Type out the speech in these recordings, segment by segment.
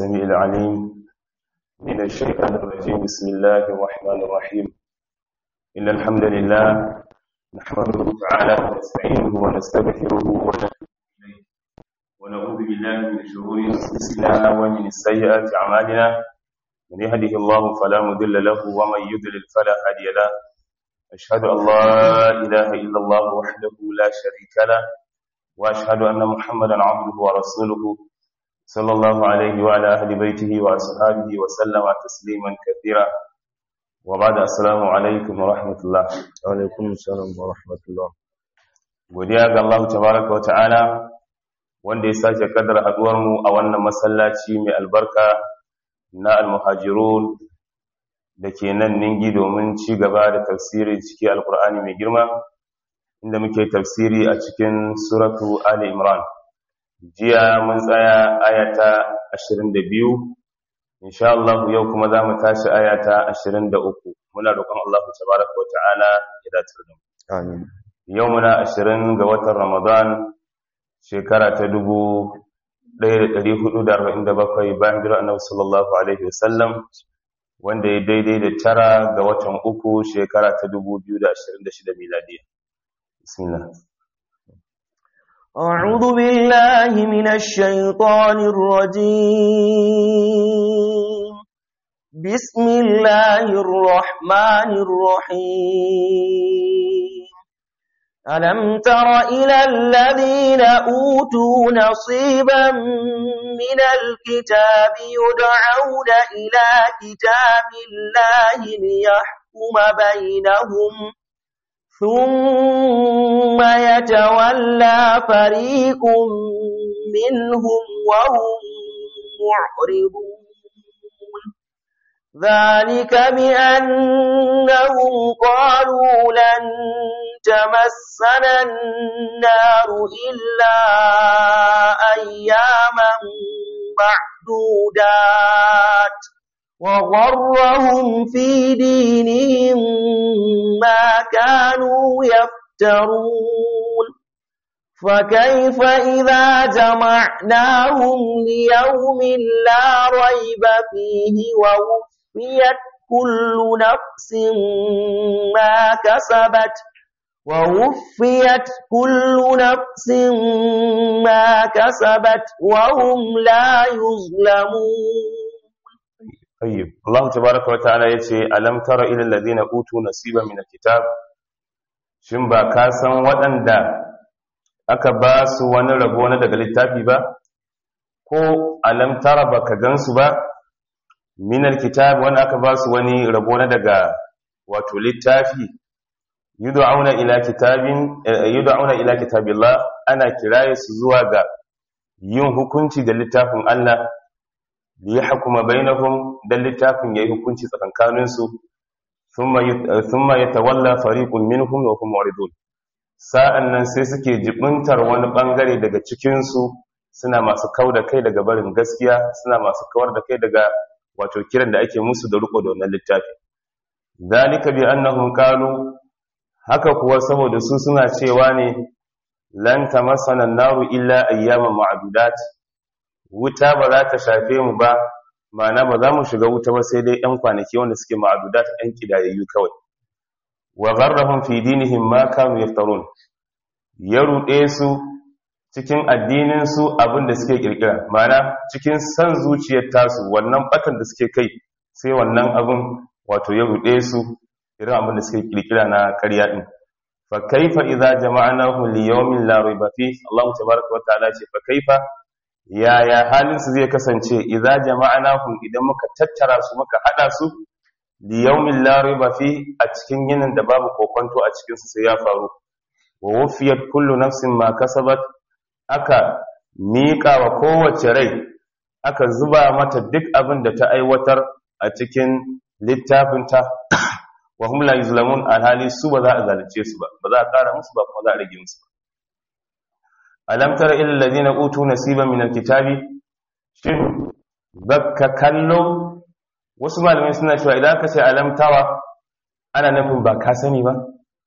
السميع العليم من الشيطان الرجيم بسم الله الرحمن الرحيم إن الحمد لله نحمده تعالى ونستعينه ونستغفره ونتوب إليه ونعوذ بالله من شرور أنفسنا ومن سيئات أعمالنا من يهده الله فلا مضل له ومن يضلل فلا هادي له أشهد أن لا إله إلا الله وحده لا شريك له وأشهد أن محمدا عبده ورسوله صلى الله عليه وعلى أهل بيته وأصحابه وسلم تسليما كثيرا وبعد السلام عليكم ورحمة الله alaikum salam wa rahmatullah godiya ga Allah tabaraka wata'ala wanda ya sake kaddara haduwar mu a wannan masallaci mai albarka na almuhajirun da ke nan ningi domin ci gaba da tafsiri cikin alkur'ani mai girma inda muke tafsiri a cikin suratu ali imran jiya mun tsaya ayata 22 insha Allah yau kuma za mu tashi ayata 23 muna roƙon Allah tabaraka wa ta'ala ya dace da mu amin yau muna 20 ga watan Ramadan shekara ta 1447 bayan hijira Annabi sallallahu alaihi wasallam wanda ya daidai da tara ga watan uku shekara ta 2026 miladiya bismillah أعوذ بالله من الشيطان الرجيم بسم الله الرحمن الرحيم ألم تر إلى الذين أوتوا نصيبا من الكتاب يدعون إلى كتاب الله ليحكم بينهم ثم يتولى فريق منهم وهم معرضون ذلك بأنهم قالوا لن تمسنا النار إلا أياما معدودات وغرهم في دينهم ما كانوا يفترون فكيف إذا جمعناهم ليوم لا ريب فيه ووفيت كل نفس ما كسبت ووفيت كل نفس ما كسبت وهم لا يظلمون طيب الله تبارك وتعالى yace alam tara ila alladhina utu nasiban min alkitab shin ba ka san waɗanda aka ba su wani rabo na daga littafi ba ko alam tara baka gansu ba min alkitab wanda aka ba su wani rabo na daga wato littafi yud'auna ila kitabin yud'auna ila kitabillah ana kiraye su zuwa ga yin hukunci da littafin Allah li yahkuma bainahum dan littafin yayi hukunci tsakankanin su thumma thumma yatawalla fariqun minhum wa hum muridun sa'annan sai suke jibintar wani bangare daga cikin su suna masu kauda kai daga barin gaskiya suna masu kawar da kai daga wato kiran da ake musu da riko da wannan littafi zalika bi annahum qalu haka kuwa saboda su suna cewa ne lan tamassana an-naru illa ayyaman ma'dudat wuta ba za ta shafe mu ba ma'ana ba za mu shiga wuta ba sai dai ɗan kwanaki wanda suke ma'adudat ɗan kidayayyu kawai wa gharrahum fi dinihim ma kanu yaftarun ya ruɗe su cikin addinin su abin da suke kirkira ma'ana cikin san zuciyar tasu wannan batan da suke kai sai wannan abin wato ya ruɗe su irin abin da suke kirkira na ƙarya din fa kaifa idza jama'nahu li yawmin la rayba fi Allah tabaaraka wa ta'ala ce fa kaifa yaya halinsu zai kasance idza jama'nahum idan muka tattara su muka hada su li yawmin la riba fi a cikin yinin da babu kokonto a cikin su sai ya faru wa wufiyat kullu nafsin ma kasabat aka miƙa wa kowace rai aka zuba mata duk abin da ta aiwatar a cikin littafinta wa hum la yuzlamun alhali su ba za a zalunce su ba ba za a ƙara musu ba kuma za a rage musu ba alam tara ila alladhina utu nasiban min alkitabi shin bakka kallo wasu malamai suna cewa idan ka ce alam tara ana nufin ba ka sani ba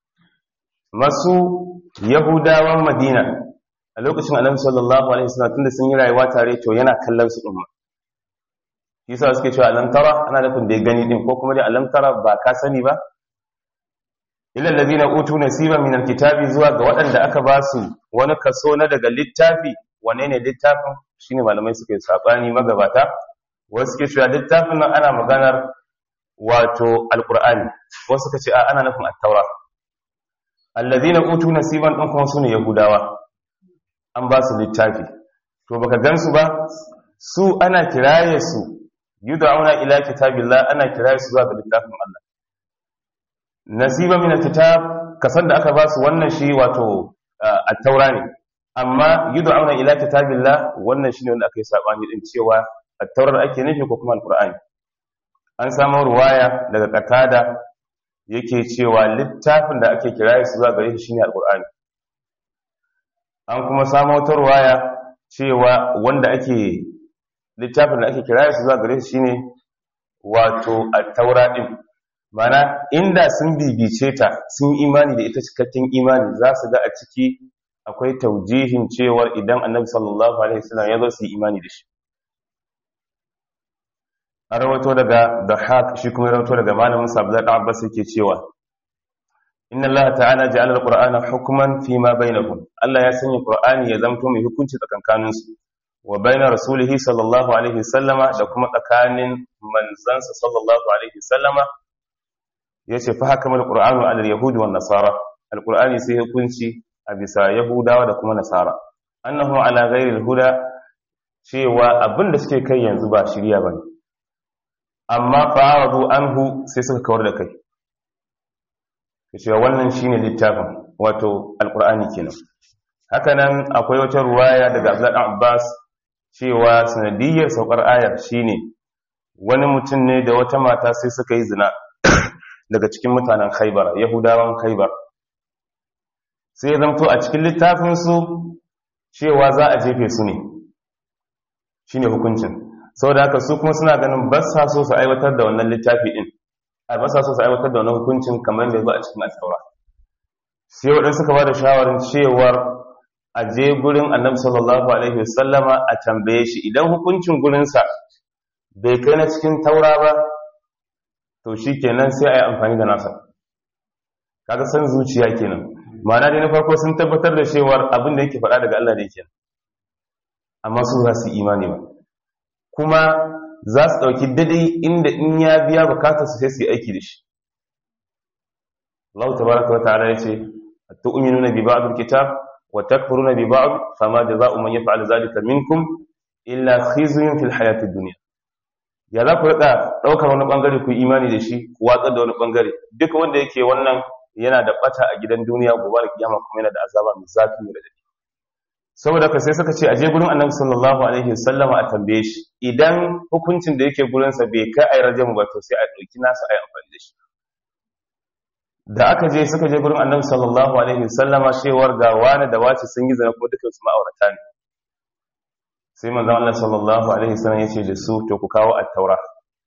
masu yahudawan madina a lokacin annabi sallallahu alaihi wasallam tunda sun yi rayuwa tare to yana kallon su umma yasa suke cewa alam tara ana nufin da ya gani din ko kuma dai alam tara ba ka sani ba ila allazina utu nasiban min alkitabi zuwa ga waɗanda aka ba su wani kaso na daga littafi wane ne littafin shine malamai suke sabani magabata wasu suke cewa littafin nan ana maganar wato alqur'ani wasu suka ce a ana nufin at-taura allazina utu nasiban din kuma sune yahudawa an ba su littafi to baka gansu ba su ana kiraye su yud'auna ila kitabillah ana kiraye su zuwa ga littafin Allah nasiba min alkitab kasan da aka ba su wannan shi wato at-taura ne amma yud'auna ila kitabillah wannan shine wanda aka yi sabani din cewa at-taurar ake nufi ko kuma al-qur'ani an samu ruwaya daga qatada yake cewa littafin da ake kiraye su zuwa gare shi shine al-qur'ani an kuma samu wata ruwaya cewa wanda ake littafin da ake kiraye su zuwa gare shi shine wato at-taura din mana inda sun bibice ta sun imani da ita cikakken imani za su ga a ciki akwai taujihin cewar idan annabi sallallahu alaihi wasallam ya zo su yi imani da shi an rawato daga Dahak shi kuma rawato daga malamin sa Abdullah ibn Abbas yake cewa inna Allah ta'ala ja'ala al-Qur'ana hukman fi ma bainahum Allah ya sanya Qur'ani ya zamto mai hukunci tsakankanin su wa baina rasulihi sallallahu alaihi wasallama da kuma tsakanin manzansa sallallahu alaihi wasallama yace fa hakamal qur'anu ala al-yahudi wan nasara al-qur'ani sai hukunci a bisa yahudawa da kuma nasara annahu ala ghairi al-huda cewa abinda suke kai yanzu ba shiriya bane amma fa'aradu anhu sai suka kawar da kai cewa wannan shine littafin wato al-qur'ani kenan hakanan akwai wata ruwaya daga Abdullah Abbas cewa sanadiyar saukar ayar shine wani mutum ne da wata mata sai suka yi zina daga cikin mutanen khaibar yahudawan khaibar sai ya zamto a cikin littafinsu cewa za a jefe su ne shi ne hukuncin sau da haka su kuma suna ganin ba sa so su aiwatar da wannan littafi ɗin a ba sa so su aiwatar da wannan hukuncin kamar da ya ba a cikin alkawara sai waɗansu suka ba da shawarin cewar a je gurin annabi sallallahu alaihi wasallama a tambaye shi idan hukuncin gurinsa bai kai na cikin taura ba to shi kenan sai a yi amfani da nasa kaga san zuciya kenan ma'ana dai na farko sun tabbatar da cewar abin da yake faɗa daga Allah da yake amma su za su imani ba kuma za su ɗauki daidai inda in ya biya bukatar su sai su yi aiki da shi Allah tabaraka wa ta'ala yace tu'minuna bi ba'd al-kitab wa takfuruna bi ba'd fama jazaa'u man yaf'al dhalika minkum illa khizyun fil hayatid dunya ya za ku rika ɗaukar wani ɓangare ku imani da shi ku watsar da wani ɓangare duk wanda yake wannan yana da ɓata a gidan duniya gobe da kiyama kuma yana da azaba mai zafi mai radadi saboda ka sai suka ce a je gurin annabi sallallahu alaihi wasallam a tambaye shi idan hukuncin da yake gurin sa bai kai ai rajamu ba to sai a ɗauki nasa ai amfani da shi da aka je suka je gurin annabi sallallahu alaihi wasallama cewar ga wani da wace sun yi zina kuma dukkan su ma'aurata ne sai manzon Allah sallallahu alaihi wasallam ya ce da su to ku kawo at-taura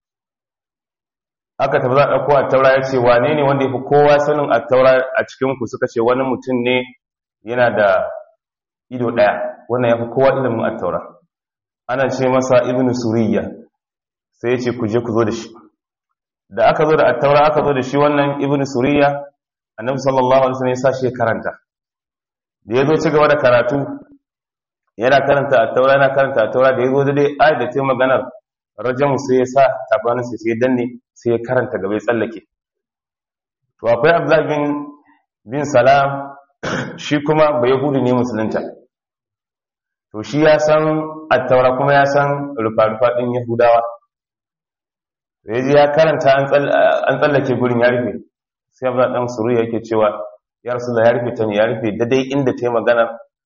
aka tafi za a ɗauko at-taura ya ce wane ne wanda ya fi kowa sanin at-taura a cikin ku suka ce wani mutum ne yana da ido ɗaya wannan ya fi kowa ilimin at-taura ana ce masa ibnu suriyya sai ya ce ku je ku zo da shi da aka zo da at-taura aka zo da shi wannan ibnu suriyya annabi sallallahu alaihi wasallam ya sa shi ya karanta da ya zo ci gaba da karatu yana karanta a taura yana karanta a taura da ya zo da dai ayat da ta maganar rajamu sai ya sa tabanin sai sai danne sai ya karanta gaba ya tsallake to akwai abdullahi bin bin salam shi kuma bai yahudi ne musulunta to shi ya san attaura kuma ya san rufa-rufa din yahudawa da ya ji ya karanta an tsallake gurin ya rufe sai abdullahi dan suru yake cewa ya rasu ya rufe ta ne ya rufe daidai inda ta yi magana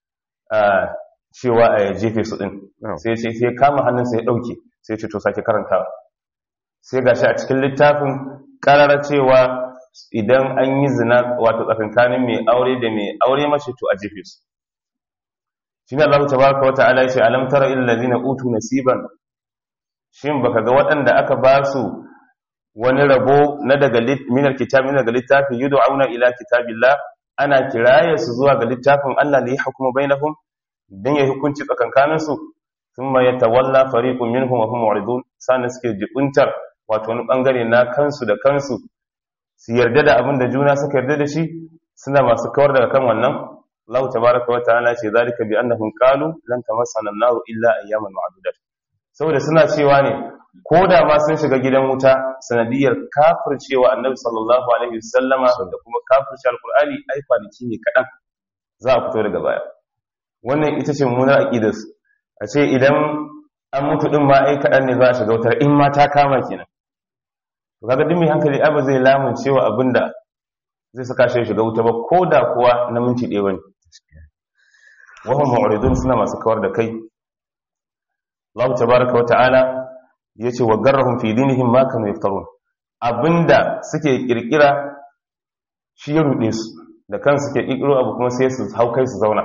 cewa a jefe su din sai ce sai kama hannunsa ya dauke sai ce to sake karantawa sai gashi a cikin littafin karara cewa idan an yi zina wato tsakankanin mai aure da mai aure mace to a jefe su shine Allah tabaraka wa ta'ala yace alam tara ilal ladina utu nasiban shin baka ga waɗanda aka ba su wani rabo na daga minar kitab min daga littafin yud'auna ila kitabillah ana kiraye su zuwa ga littafin Allah ne ya hukuma bainahum dan ya hukunci tsakankanin su thumma yatawalla fariqun minhum wa hum mu'ridun sannan suke jibuntar wato wani bangare na kansu da kansu su yarda da abin da juna suka yarda da shi suna masu kawar daga kan wannan Allah tabaraka wa ta'ala ce zalika bi annahum qalu lan tamassana an-nar illa ayyaman ma'dudat saboda suna cewa ne ko da ma sun shiga gidan wuta sanadiyar kafircewa annabi sallallahu alaihi wasallama da kuma kafirce alqur'ani ai kwanaki ne kadan za a fito daga baya wannan ita ce mummunar aqidar su a ce idan an mutu din ma ai kadan ne za a shiga wutar in ma ta kama kenan to kaga duk mai hankali ai ba zai lamun cewa abinda zai saka shi shiga wuta ba ko da kuwa na minti ɗaya bane wa hum mu'ridun suna masu kawar da kai Allah tabaraka wa ta'ala yace wa garrahum fi dinihim ma kanu yaftarun abinda suke kirkira shi ya rude su da kansu suke kirkiro abu kuma sai su hau kai su zauna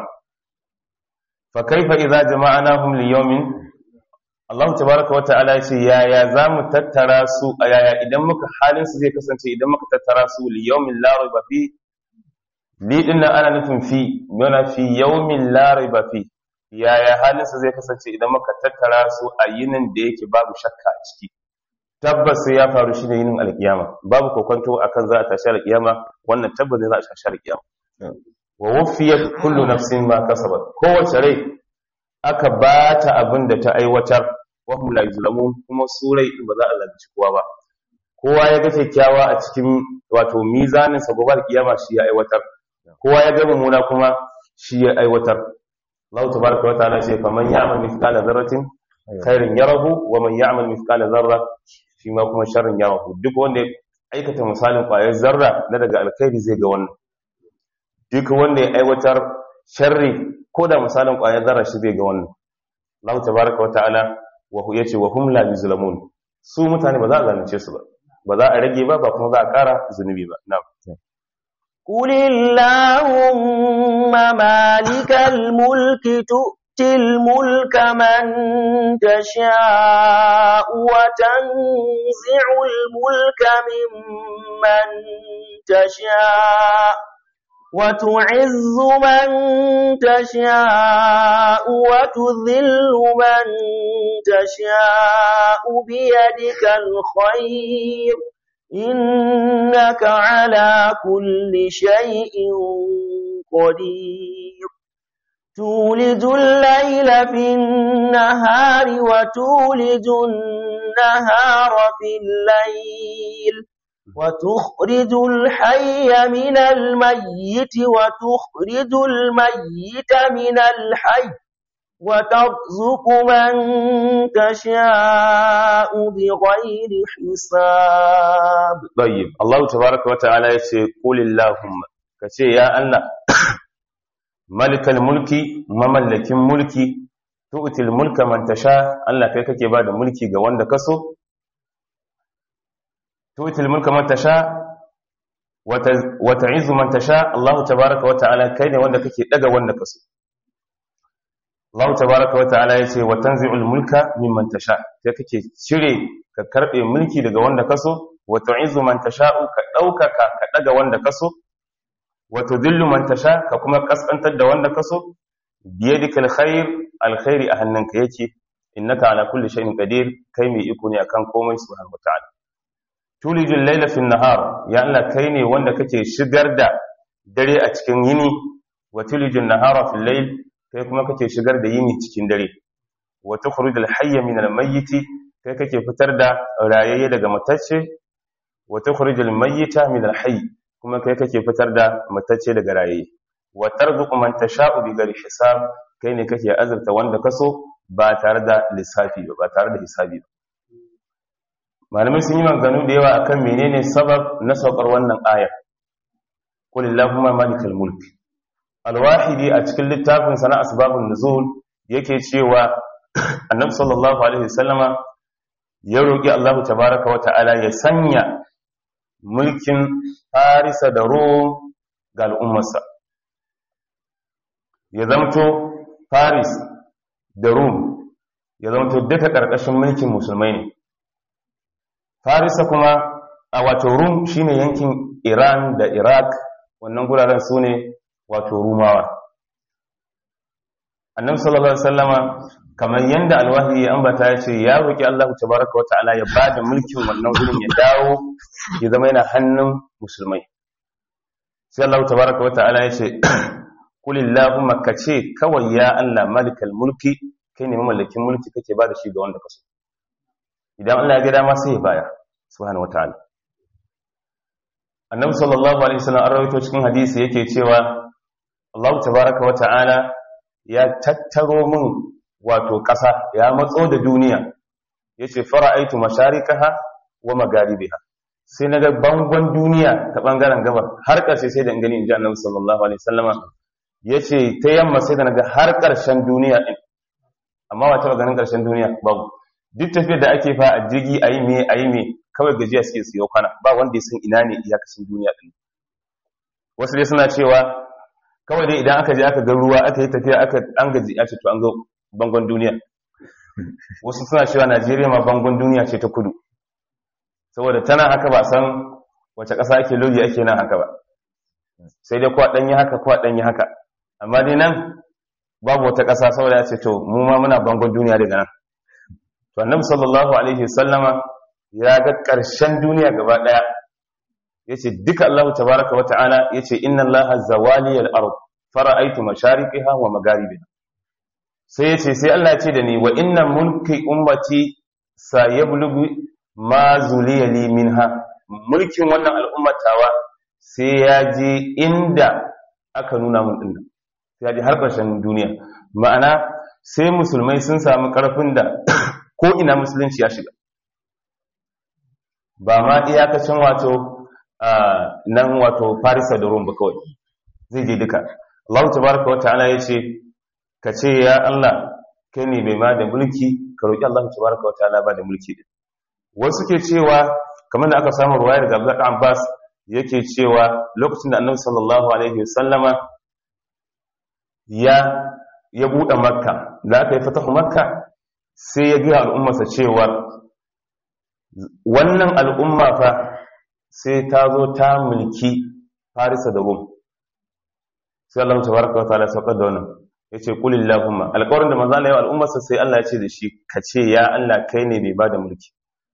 fa kaifa idza jama'nahum li yawmin Allah tabaraka wa ta'ala yace yaya zamu tattara su a yaya idan muka halin su zai kasance idan muka tattara su li yawmin la rayba fi li dinnan ana nufin fi yana fi yawmin la rayba fi yaya halinsa zai kasance idan muka tattara su a yinin da yake babu shakka a ciki tabbas sai ya faru shi ne yinin alkiyama babu kokonto akan za a tashi alkiyama wannan tabbas ne za a tashi alkiyama wa wufiyat kullu nafsin ma kasabat kowace rai aka bata abin da ta aiwatar wa hum la yuzlamun kuma su rai ba za a zalunci kowa ba kowa ya ga kyakkyawa a cikin wato mizanin sa gobe alkiyama shi ya aiwatar kowa ya ga mummuna kuma shi ya aiwatar Allah tabaraka wa ta'ala ce faman ya'mal mithqala dharratin khairin yarahu wa man ya'mal mithqala dharra shi ma kuma sharrin yarahu duk wanda ya aikata misalin ƙwayar zarra na daga alkhairi zai ga wannan duk wanda ya aiwatar sharri ko da misalin ƙwayar zarra shi zai ga wannan Allah tabaraka wa ta'ala wa hu yace wa hum la yuzlamun su mutane ba za a zalunce su ba ba za a rage ba ba kuma za a ƙara zunubi ba na'am قل اللهم مالك الملك تؤتي الملك من تشاء وتنزع الملك ممن تشاء وتعز من تشاء وتذل من تشاء بيدك الخير إنك على كل شيء قدير تولج الليل في النهار وتولج النهار في الليل وتخرج الحي من الميت وتخرج الميت من الحي وترزق من تشاء بغير حساب طيب الله تبارك وتعالى يقول قل اللهم كشي يا الله ملك الملك مملك ملكي تؤتي الملك من تشاء الله kai kake bada mulki ga wanda kaso تؤتي الملك من تشاء وتعز من تشاء الله تبارك وتعالى kai ne wanda kake daga wanda kaso Allah tabaraka wata'ala yace wa tanzi'ul mulka mimman tasha sai kake cire ka karbe mulki daga wanda kaso wa tu'izzu man tasha'u ka daukaka ka daga wanda kaso wa tudhillu man tasha ka kuma kaskantar da wanda kaso biyadika alkhair alkhairi a hannunka yake innaka ala kulli shay'in qadir kai mai iko ne akan komai subhanahu wata'ala tulijul layla fin nahar ya Allah kai ne wanda kake shigar da dare a cikin yini wa tulijul nahara fil layl kai kuma kake shigar da yini cikin dare wa tukhrijul hayya min al-mayyit kai kake fitar da rayayye daga matacce wa tukhrijul mayyita min al-hayy kuma kai kake fitar da matacce daga rayayye wa tarzuqu man tasha'u bi ghairi hisab kai ne kake azurta wanda kaso ba tare da lissafi ba ba tare da hisabi ba malamai sun yi maganganu da yawa akan menene sabab na saukar wannan aya qul illahumma malikal mulk alwahidi a cikin littafin sana asbabun nuzul yake cewa annabi sallallahu alaihi wasallama ya roki Allah tabaaraka wa ta'ala ya sanya mulkin Farisa da Rom ga al'ummarsa ya zamto Faris da Rom ya zamto duka karkashin mulkin musulmai ne Farisa kuma a wato Rom shine yankin Iran da Iraq wannan guraren su ne wato rumawa annabi sallallahu alaihi wasallama kamar yanda alwahi ya ambata ya ce ya roki Allah tabaraka wata'ala ya bada mulkin wannan gurin ya dawo ya zama yana hannun musulmai sai Allah tabaraka wata'ala ya ce qul illahumma kace kawai ya Allah malikal mulki kai ne mamallakin mulki kake bada shi ga wanda kaso idan Allah ya ga dama sai ya baya subhanahu wata'ala annabi sallallahu alaihi wasallam an rawaito cikin hadisi yake cewa Allah tabaraka wata'ala ya tattaro min wato ƙasa ya matso da duniya ya ce fara'aitu masharikaha wa magaribiha sai na ga bangon duniya ta ɓangaren gabar har ƙarshe sai da in gani in ji annabi sallallahu alaihi wasallama ya ce ta yamma sai da na ga har ƙarshen duniya ɗin amma ba taɓa ganin ƙarshen duniya babu duk tafiyar da ake fa a jirgi a yi me a yi me kawai gajiya suke siyo kwana ba wanda ya san ina ne iyakacin duniya ɗin wasu dai suna cewa kawai dai idan aka je aka ga ruwa aka yi tafiya aka an gaji a ce to an ga bangon duniya wasu suna cewa najeriya ma bangon duniya ce ta kudu saboda tana haka ba san wace ƙasa ake lodi ake nan haka ba sai dai kuwa ɗanyi haka kuwa ɗanyi haka amma dai nan babu wata ƙasa saboda ya ce to mu ma muna bangon duniya daga nan to annabi sallallahu alaihi wasallama ya ga ƙarshen duniya gaba ɗaya yace duka Allah tabaraka wa ta'ala yace inna Allah zawali al-ard fara'aytu mashariqiha wa magharibiha sai yace sai Allah ya ce da ni wa inna mulki ummati sayablugu ma zuliya li minha mulkin wannan al'ummatawa sai ya je inda aka nuna mun dinnan sai ya je har ƙarshen duniya ma'ana sai musulmai sun samu ƙarfin da ko ina musulunci ya shiga ba ma iyakacin wato nan wato farisa da rum ba kawai zai je duka Allah tabaraka wa ta'ala ya ce ka ce ya Allah kai ne mai ma da mulki ka roƙi Allah tabaraka wa ta'ala ba da mulki din wasu ke cewa kamar da aka samu ruwaya daga Abdullah Abbas yake cewa lokacin da Annabi sallallahu alaihi wasallama ya ya bude Makka da aka yi fatahu Makka sai ya ga al'ummarsa cewa wannan al'umma fa sai ta zo ta mulki Farisa da Rum sai Allah tabaraka wa ta'ala saukar da wannan yace qul illahumma alƙawarin da manzo Allah ya al'ummarsa sai Allah ya ce da shi ka ce ya Allah kai ne mai bada mulki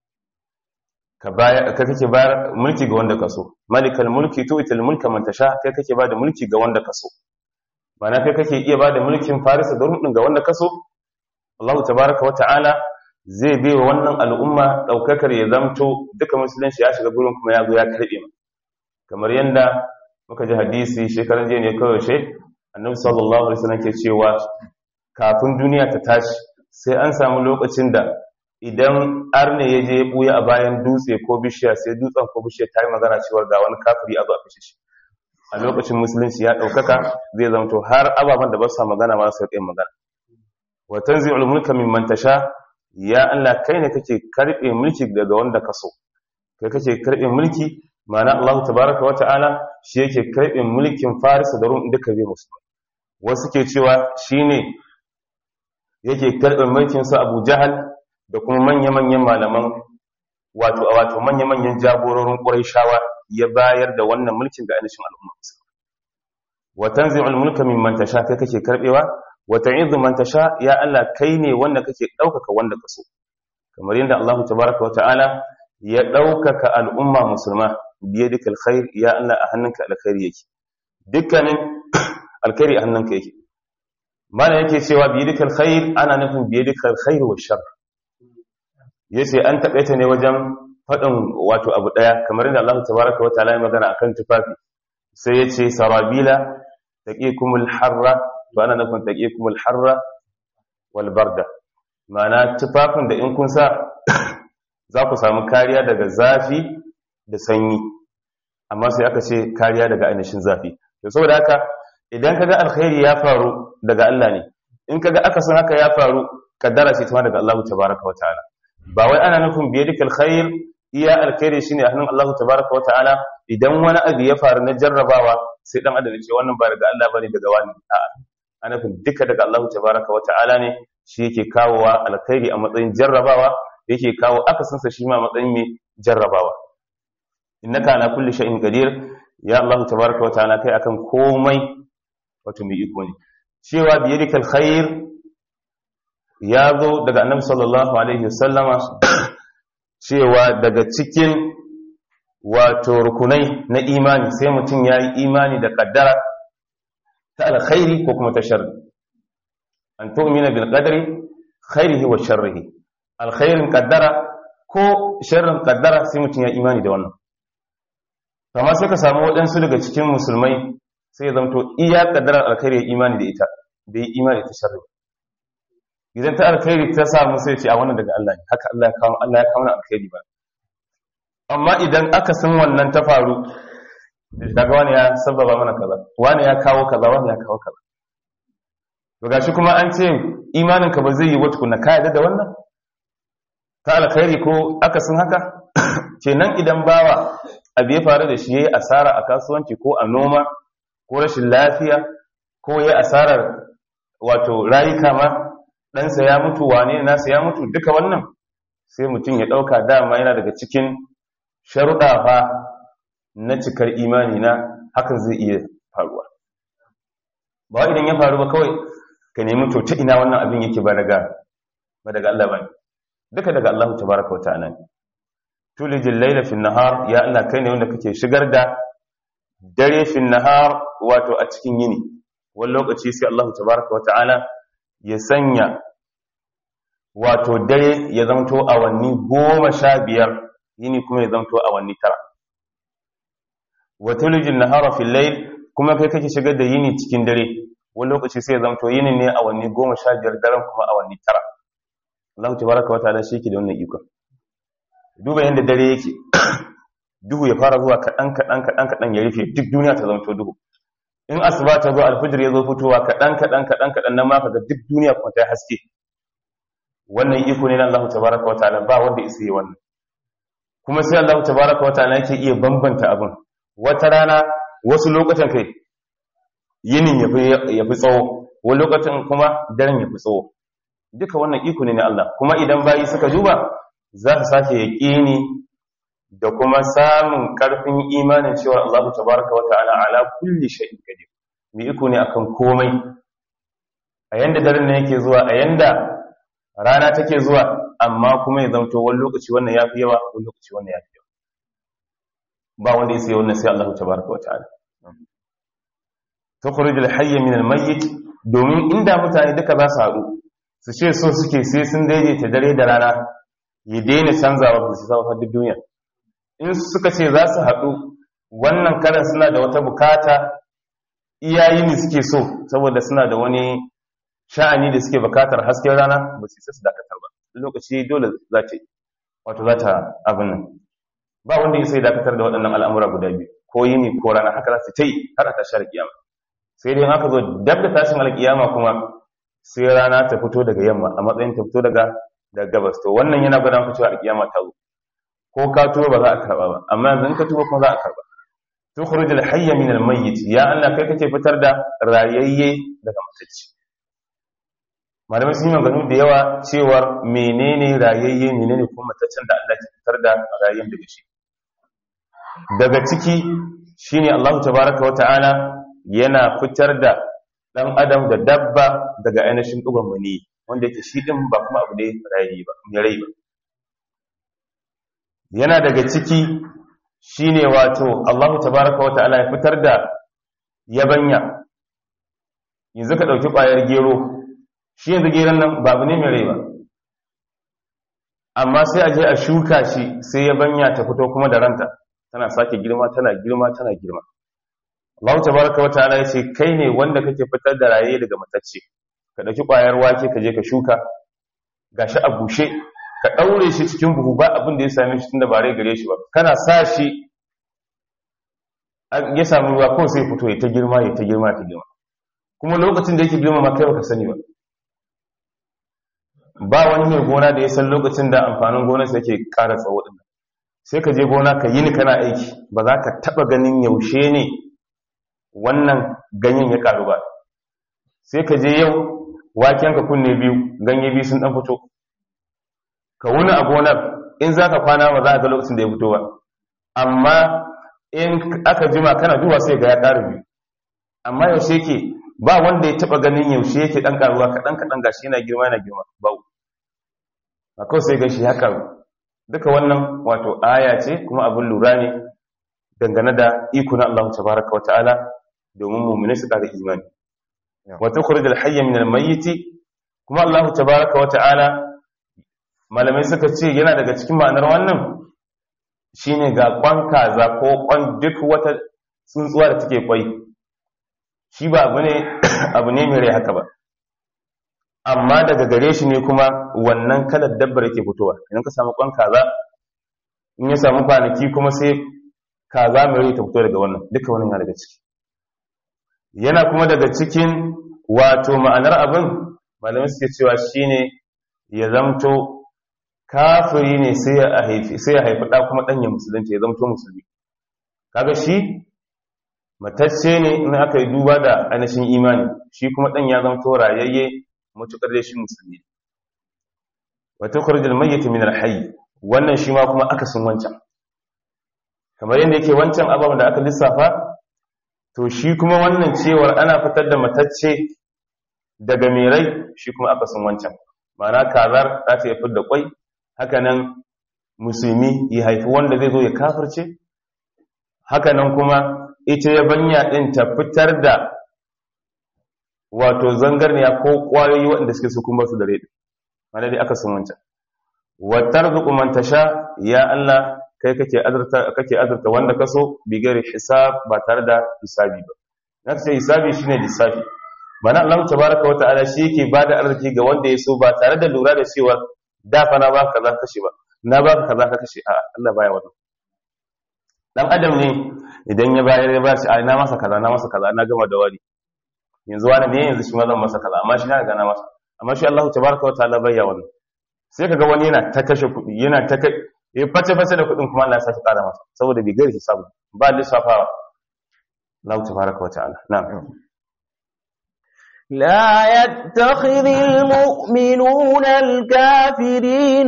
ka baya ka kake bayar mulki ga wanda kaso malikal mulki tu'til mulka man tasha kai kake bada mulki ga wanda kaso mana kai kake iya bada mulkin Farisa da Rum din ga wanda kaso Allah tabaraka wa ta'ala zai bai wa wannan al'umma daukakar ya zamto duka musulunci ya shiga gurin kuma ya zo ya karbe mu kamar yanda muka ji hadisi shekaran jiya ne kawai she annabi sallallahu alaihi wasallam ke cewa kafin duniya ta tashi sai an samu lokacin da idan arne ya je ya buya a bayan dutse ko bishiya sai dutsen ko bishiya ta yi magana cewa ga wani kafiri a zo a kashe shi a lokacin musulunci ya ɗaukaka zai zamto har ababen da ba su magana ma su yi magana wa tanzi'ul mulka mimman tasha ya Allah kai ne kake karbe mulki daga wanda ka so kai kake karbe mulki ma'ana Allah tabaraka wa ta'ala shi yake karbe mulkin Farisa da Rum duka bai musu wasu ke cewa shine yake karbe mulkin su Abu Jahal da kuma manya-manyan malaman wato a wato manya-manyan jagororin Qurayshawa ya bayar da wannan mulkin ga ainihin al'umma wa tanzi'ul mulka mimman tasha kai kake karbewa wa ta'izu man tasha ya Allah kai ne wanda kake daukaka wanda ka so kamar yadda Allah tabaaraka wa ta'ala ya daukaka al'umma musulma biyadika alkhair ya Allah a hannunka alkhairi yake dukkanin alkhairi a hannunka yake mana yake cewa biyadika alkhair ana nufin biyadika alkhair wa shar yace an taƙaita ne wajen faɗin wato abu ɗaya kamar yadda Allah tabaaraka wa ta'ala ya magana akan tufafi sai yace sarabila taqikumul harra to ana nufin taqikumul harra wal barda ma'ana tufafin da in kun sa za ku samu kariya daga zafi da sanyi amma sai aka ce kariya daga ainihin zafi to saboda haka idan kaga alkhairi ya faru daga Allah ne in kaga akasin haka ya faru kaddara ce ta daga Allah tabaaraka wa ta'ala ba wai ana nufin biyadikal khair iya alkhairi shine a hannun Allah tabaaraka wa ta'ala idan wani abu ya faru na jarrabawa sai dan adam ce wannan ba daga Allah bane daga wani a'a ana nufin duka daga Allah tabaaraka wa ta'ala ne shi yake kawowa alkhairi a matsayin jarrabawa yake kawo akasinsa shi ma matsayin mai jarrabawa innaka ala kulli shay'in qadir ya Allah tabaaraka wa ta'ala kai akan komai wato mai iko ne cewa bi yadika alkhair ya zo daga annabi sallallahu alaihi wasallama cewa daga cikin wato rukunai na imani sai mutum ya yi imani da kaddara ta alkhairi ko kuma ta sharri an tu'mina bil qadri khairihi wa sharrihi alkhairin kaddara ko sharrin kaddara sai mutum ya imani da wannan amma sai ka samu waɗansu daga cikin musulmai sai ya zamto iya kaddarar alkhairi ya imani da ita da ya imani ta sharri idan ta alkhairi ta samu sai ce a wannan daga Allah ne haka Allah ya kawo Allah ya kawo alkhairi ba amma idan aka san wannan ta faru daga wani ya sababa mana kaza wani ya kawo kaza wani ya kawo kaza to gashi kuma an ce imanin ka ba zai yi wata kunna ka yarda da wannan ta alkhairi ko aka san haka kenan idan bawa abu ya faru da shi yayi asara a kasuwanci ko a noma ko rashin lafiya ko yayi asarar wato rayuka ma ɗansa ya mutu wane nasa ya mutu duka wannan sai mutum ya ɗauka dama yana daga cikin sharuɗa fa na cikar imani na hakan zai iya faruwa ba idan ya faru ba kawai ka nemi to ta ina wannan abin yake ba daga ba daga Allah ba duka daga Allah tabaraka wa ta'ala tulijil layla fi nahar ya Allah kai ne wanda kake shigar da dare fi nahar wato a cikin yini wani lokaci sai Allah tabaraka wa ta'ala ya sanya wato dare ya zamto awanni goma sha biyar yini kuma ya zamto awanni tara wata lijin nahara fil layl kuma kai kake shigar da yini cikin dare wani lokaci sai ya zamto yini ne awanni goma sha biyar daren kuma awanni tara Allah tabaraka wa ta'ala shi ke da wannan ikon duba yadda dare yake duhu ya fara zuwa kaɗan kaɗan kaɗan kaɗan ya rufe duk duniya ta zamto duhu in asuba ta zo alfijir ya zo fitowa kaɗan kaɗan kaɗan kaɗan nan ma kaga duk duniya kuma ta haske wannan iko ne na Allah tabaraka wa ta'ala ba wanda isa yi wannan kuma sai Allah tabaraka wa ta'ala yake iya bambanta abin wata rana wasu lokutan kai yinin ya fi tsawo wani lokacin kuma daren ya fi tsawo duka wannan iko ne na Allah kuma idan bayi suka duba za su sake yaƙini da kuma samun ƙarfin imanin cewa Allah tabaraka wa ta'ala ala kulli shay'in qadir mai iko ne akan komai a yanda daren ne yake zuwa a yanda rana take zuwa amma kuma ya zanto wani lokaci wannan yafi yawa wani lokaci wannan yafi yawa ba wanda yake wannan sai Allah tabaraka wa ta'ala tukhrij al-hayy min al-mayyit domin inda mutane duka za su haɗu su ce so suke sai sun daidaita dare da rana ya daina canzawa ba su zama duk duniya in suka ce za su haɗu wannan karan suna da wata bukata iyayi ne suke so saboda suna da wani sha'ani da suke bukatar hasken rana ba su isa su dakatar ba lokaci dole za ta wato za ta abin nan ba wanda ya sai dakatar da waɗannan al'amura guda biyu ko yini ko rana haka za su ta yi har a tashar kiyama sai dai haka zo dab da tashin alkiyama kuma sai rana ta fito daga yamma a matsayin ta fito daga da gabas to wannan yana gwada maka cewa alkiyama ta zo ko ka tuba ba za a karba ba amma yanzu in ka tuba kuma za a karba tukhrij al-hayy min al-mayyit ya Allah kai kake fitar da rayayye daga matacce malamai sun yi maganu da yawa cewa menene rayayye menene kuma mataccen da Allah ke fitar da rayayyen daga shi daga ciki shine Allah tabaaraka wa ta'ala yana fitar da dan adam da dabba daga ainihin dugon mani wanda yake shi din ba kuma abu ne rayi ba mai rai ba yana daga ciki shine wato Allahu tabaaraka wata'ala ya fitar da yabanya yanzu ka dauki kwayar gero shi yanzu geron nan ba abu ne mai rai ba amma sai a je a shuka shi sai yabanya ta fito kuma da ranta tana sake girma tana girma tana girma Allah tabaraka wa ta'ala yace kai ne wanda kake fitar da raye daga matacce ka dauki kwayar wake ka je ka shuka gashi a bushe ka daure shi cikin buhu ba abin da ya same shi tunda ba rai gare shi ba kana sa shi ya samu ruwa ko sai fito ya ta girma ya ta girma ta girma kuma lokacin da yake girma ma kai baka sani ba ba wani mai gona da ya san lokacin da amfanin gonarsa yake ƙara tsawo din sai ka je gona ka yi ni kana aiki ba za ka taba ganin yaushe ne wannan ganyen ya karu ba sai ka je yau wakenka kunne biyu ganye biyu sun dan fito ka wuni a gonar in za ka kwana ba za a ga lokacin da ya fito ba amma in aka jima kana duba sai ga ya ƙara biyu amma yaushe ke ba wanda ya taba ganin yaushe yake dan karuwa kadan kadan gashi yana girma yana girma ba a kawai sai gashi ya karu duka wannan wato aya ce kuma abin lura ne dangane da iko na Allah tabaraka wata'ala domin mu'mini su ƙara imani wa tukhrij al-hayy min al-mayyit kuma Allah tabaraka wata'ala malamai suka ce yana daga cikin ma'anar wannan shine ga kwan kaza ko kwan duk wata tsuntsuwa da take kwai shi ba abu ne abu ne mai rai haka ba amma daga gare shi ne kuma wannan kalar dabbar yake fitowa idan ka samu kwan kaza in ya samu kwanaki kuma sai kaza mai rai ta fito daga wannan duka wannan yana daga ciki yana kuma daga cikin wato ma'anar abin malamai suke cewa shine ya zamto kafiri ne sai ya haifi sai ya haifi da kuma dan ya musulunci ya zamto musulmi kaga shi matacce ne in aka yi duba da ainihin imani shi kuma dan ya zamto rayayye mutukar da shi musulmi wa tukhrijul mayyit min al-hayy wannan shi ma kuma akasin wancan kamar yadda yake wancan ababen da aka lissafa to shi kuma wannan cewar ana fitar da matacce daga mai rai shi kuma akasin wancan ma'ana kazar za ta yi da kwai hakanan musulmi ya haifi wanda zai zo ya kafirce hakanan kuma ita ya banya din ta fitar da wato zangarniya ko kwayoyi waɗanda suke su kuma su da rai mana dai aka sun wancan wa tarzuqu man tasha ya Allah kai kake azurta kake azurta wanda kaso bi gari hisab ba tare da hisabi ba na ce hisabi shine lissafi mana Allah tabaraka wa ta'ala shi yake bada arziki ga wanda ya so ba tare da lura da cewa da fa na baka kaza kashe ba na baka kaza ka kashe a Allah baya wannan dan adam ne idan ya bayar ya bashi a na masa kaza na masa kaza na gama da wari yanzu wani ne yanzu shi ma zan masa kaza amma shi na ga na masa amma shi Allah tabaraka wa ta'ala bayya wannan sai kaga wani yana ta kashe kuɗi yana ta kai ya face face da kuɗin kuma Allah ya saki ƙara masa saboda bai gari hisabu ba lissafawa Allah tabaraka wa ta'ala na'am لا يتخذ المؤمنون الكافرين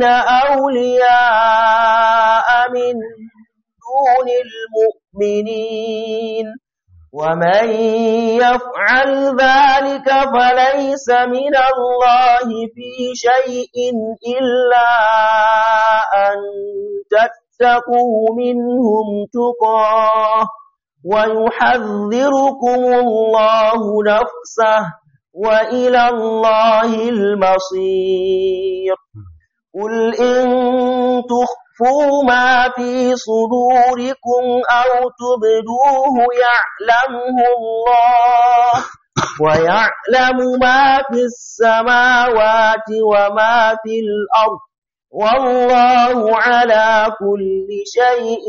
أولياء من دون المؤمنين ومن يفعل ذلك فليس من الله في شيء إلا أن تتقوا منهم تقاه ويحذركم الله نفسه وإلى الله المصير قل إن تخفوا ما في صدوركم أو تبدوه يعلمه الله ويعلم ما في السماوات وما في الأرض والله على كل شيء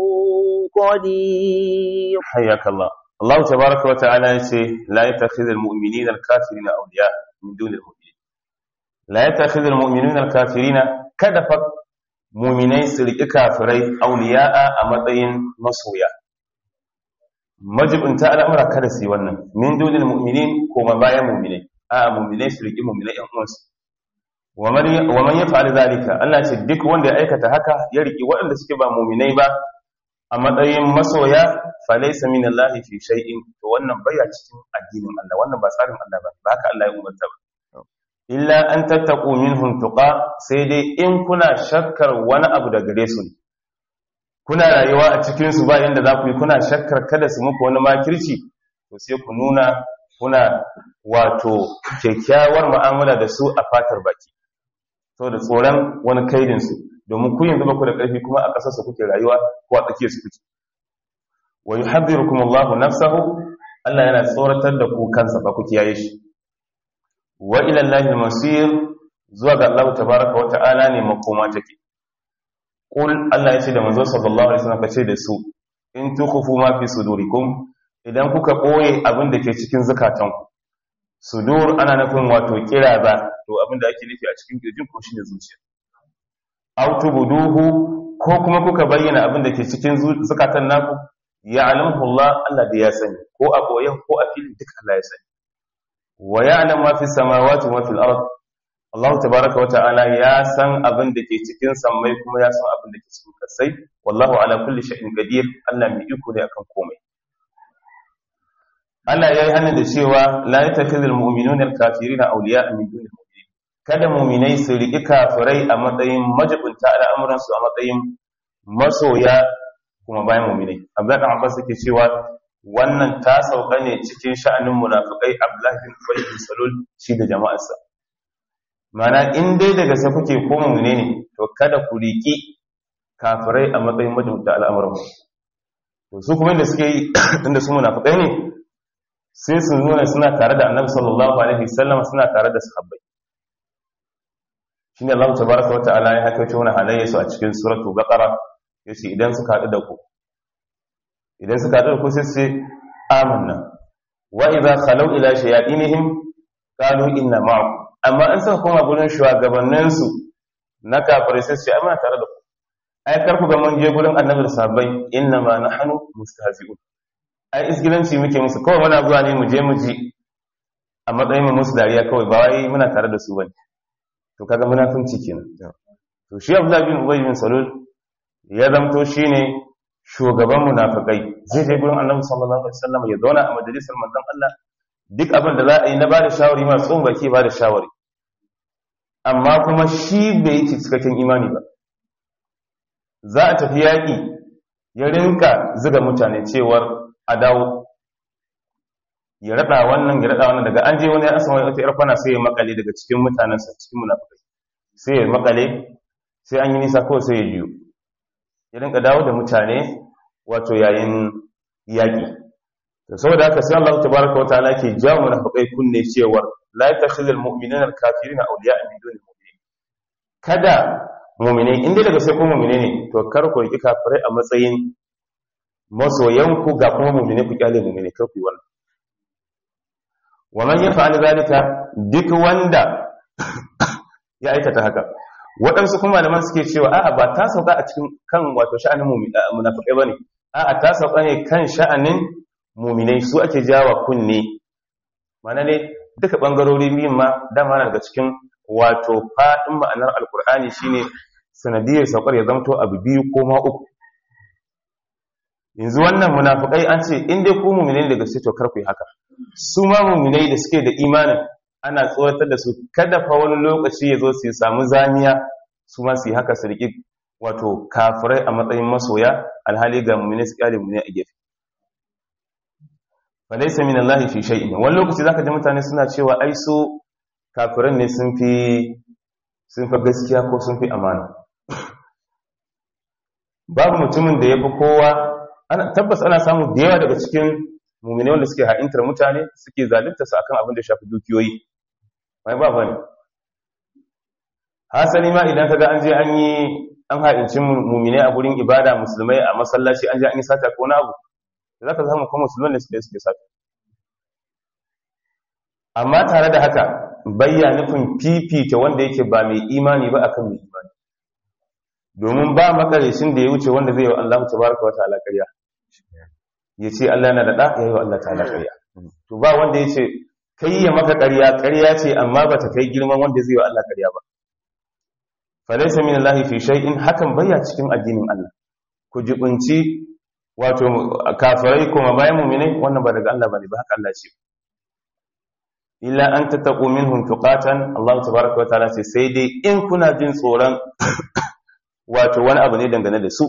قدير حياك الله الله تبارك وتعالى يقول لا يتخذ المؤمنين الكافرين أولياء من دون المؤمنين لا يتخذ المؤمنين الكافرين كدف مؤمنين سرق كافري أولياء أمضين مصويا majib in ta al'amura kada su yi wannan min dunil mu'minin ko ma bayan mu'minai a mu'minai su riƙi mu'minai ƴan uwansu wa man yaf'al zalika Allah ce duk wanda ya aikata haka ya riƙi waɗanda suke ba mu'minai ba a matsayin masoya falaysa min Allah fi shay'in to wannan baya cikin addinin Allah wannan ba tsarin Allah ba ba haka Allah ya umarta ba illa an tattaqu minhum tuqa sai dai in kuna shakkar wani abu da gare su kuna rayuwa a cikin su ba yanda za ku yi kuna shakkar kada su muku wani makirci to sai ku nuna kuna wato kyakkyawar mu'amala da su a fatar baki saboda tsoron wani kaidin su domin ku yanzu ba ku da ƙarfi kuma a ƙasar su kuke rayuwa ko a tsakiyar su kuke wa yuhadhirukum Allahu nafsahu Allah yana tsoratar da ku kansa ba ku kiyaye shi wa ila Allahil masir zuwa ga Allah tabaaraka wa ta'ala ne makoma take qul Allah ya ce da manzo sallallahu alaihi wasallam kace da su in tukhfu ma fi sudurikum idan kuka boye abin da ke cikin zakatanku sudur ana nufin wato kiraza to abin da ake nufi a cikin kirjin ko shine zuciya aw tubduhu ko kuma kuka bayyana abin da ke cikin zakatan naku ya'lamu Allah Allah da ya sani ko a boyen ko a filin duk Allah ya sani wa ya'lamu ma fi samawati wa fil ard Allah tabaaraka wa ta'ala ya san abin da ke cikin sammai kuma ya san abin da ke cikin kasai wallahu ala kulli shay'in qadir Allah mai iko ne akan komai Allah ya yi hannun da cewa la yattakhidhul mu'minuna al-kafirina awliya'a min dunil mu'minin kada mu'minai su riƙi kafirai a matsayin majibunta al'amuran su a matsayin masoya kuma bayan mu'minai Abdullah ibn Abbas yake cewa wannan ta sauka ne cikin sha'anin munafikai Abdullah bin Ubay bin Salul shi da jama'arsa mana in dai daga sai kuke ko mu'mine ne to kada ku riƙi kafirai a matsayin majibunta al'amuran to su kuma inda suke yi inda su munafikai ne sai su nuna suna tare da annabi sallallahu alaihi wasallam suna tare da sahabbai shine Allah tabaraka wa ta'ala ya haka wani halayya su a cikin suratul baqara yace idan suka hadu da ku idan suka hadu da ku sai su amanna wa idza khalu ila shayatinihim qalu inna ma'akum amma an suka koma gurin shugabannin su na kafirai sai su ce amma tare da ku ai karku ga mun je gurin annabi da sahabbai inna ma nahnu mustahzi'un ai isgilanci muke musu kawai muna zuwa ne mu je mu ji a matsayin mu musu dariya kawai ba wai muna tare da su bane to kaga munafunci kenan to shi Abdullah bin Ubay bin Salul ya zamto shine shugaban munafikai zai je gurin Annabi sallallahu alaihi wasallam ya zauna a majalisar manzon Allah duk abin da za a yi na bada shawari ma tsohon baki bada shawari amma kuma shi bai yi cikakken imani ba za a tafi yaƙi ya rinka zuga mutane cewar a dawo ya rada wannan ya rada wannan daga an je wani ya asama wata yar kwana sai ya makale daga cikin mutanensa cikin munafikai sai ya makale sai an yi nisa ko sai ya jiyo ya rinka dawo da mutane wato yayin yaƙi to saboda haka sai Allah tabaraka wa ta'ala ke jawo munafikai kunne cewar la yattakhidhul mu'minuna al-kafirina awliya'a min dunil mu'minin kada mu'mine inda daga sai ko mu'mine ne to kar ku riki kafirai a matsayin masoyanku ga kuma mummune ku kyale mummune kar ku yi wannan wa man yaf'al zalika duk wanda ya aikata haka waɗansu kuma malaman suke cewa a'a ba ta sauka a cikin kan wato sha'anin munafikai bane a'a ta sauka ne kan sha'anin muminai su ake jawa kunne mana ne duka bangarori biyun ma dama na daga cikin wato faɗin ma'anar alkur'ani shine sanadiyar saukar ya zamto abu biyu ko ma uku yanzu wannan munafikai an ce in dai ku mu'minai daga sai to karku yi haka su ma mu'minai da suke da imanin ana tsoratar da su kada fa wani lokaci ya zo su samu zaniya su ma su yi haka su riƙi wato kafirai a matsayin masoya alhali ga mu'minai su kyale mu'minai a gefe fa laysa min Allah fi shay'in wani lokaci zaka ji mutane suna cewa ai su kafiran ne sun fi sun fi gaskiya ko sun fi amana babu mutumin da ya fi kowa tabbas ana samu da yawa daga cikin mummune wanda suke ha'intar mutane suke zalunta su akan abin da shafi dukiyoyi mai ba bane hasali ma idan kaga an je an yi an ha'inci mummune a gurin ibada musulmai a masallaci an je an yi sata ko wani abu za ka samu kuma musulman da suke suke sata amma tare da haka bayya nufin fifita wanda yake ba mai imani ba akan mai imani domin ba makarishin da ya wuce wanda zai yi wa Allah tabaraka wa ta'ala ƙarya ya ce Allah na da ɗa ya yi wa Allah ta'ala ƙarya to ba wanda ya ce kai ya maka ƙarya ƙarya ce amma ba ta kai girman wanda zai yi wa Allah ƙarya ba falaisa min Allah fi shay'in hakan baya cikin addinin Allah ku jibunci wato kafirai kuma bayan mu'minai wannan ba daga Allah bane ba haka Allah ce illa an tattaqu minhum tuqatan Allah tabaaraka wa ta'ala ce sai dai in kuna jin tsoron wato wani abu ne dangane da su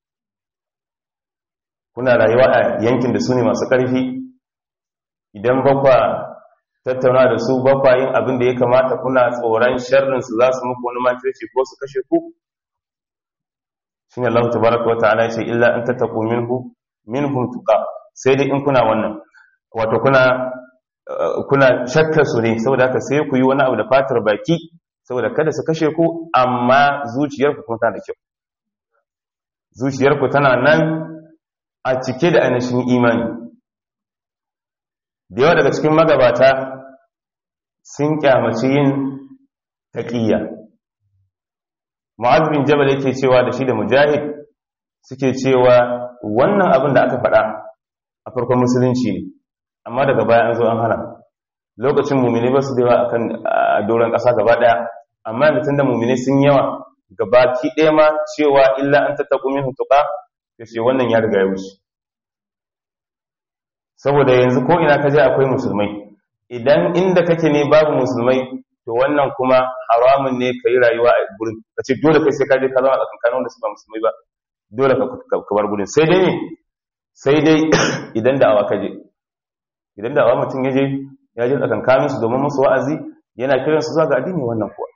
kuna rayuwa a yankin da su ne masu ƙarfi idan bakwa tattauna da su bakwa yin abin da ya kamata kuna tsoron sharrinsu za su muku wani makirci ko su kashe ku shi ne Allah tabaraka wa ta'ala ce illa an tattaku minhu minhum tuqa sai dai in kuna wannan wato kuna kuna shakka su ne saboda haka sai ku yi wani abu da fatar baki saboda kada su kashe ku amma zuciyarku kuma tana da kyau zuciyarku tana nan a cike da ainihin imani da yawa daga cikin magabata sun kyamaci yin taƙiyya mu'az bin jabal yake cewa da shi da mujahid suke cewa wannan abin da aka faɗa a farkon musulunci ne amma daga baya an zo an hana lokacin mumini ba su da yawa akan doron ƙasa gaba ɗaya amma da tunda mumini sun yawa gaba ki ɗaya ma cewa illa an tattaku min hutuka ya ce wannan ya riga ya wuce saboda yanzu ko ina ka je akwai musulmai idan inda kake ne babu musulmai to wannan kuma haramun ne ka yi rayuwa a gurin ka ce dole kai sai ka je ka zama a tsakankanin wanda su ba musulmai ba dole ka bar gurin sai dai ne sai dai idan da awa ka je idan da awa mutum ya je ya je tsakankanin su domin musu wa'azi yana kiran su zuwa ga addini wannan kuwa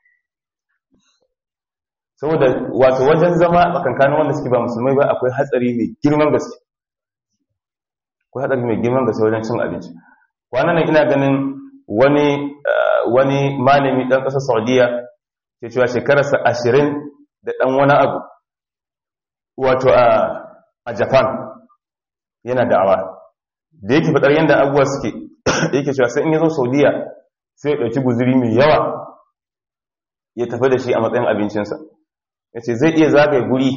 saboda wato wajen zama a tsakankanin wanda suke ba musulmai ba akwai hatsari mai girman gaske akwai hatsari mai girman gaske wajen cin abinci kwanan nan ina ganin wani wani malami ɗan ƙasar saudiya ke cewa shekararsa ashirin da ɗan wani abu wato a japan yana da'awa da yake faɗar yadda abubuwa suke yake cewa sai in ya zo saudiya sai ya ɗauki guziri mai yawa ya tafi da shi a matsayin abincinsa ya ce zai iya zagaye guri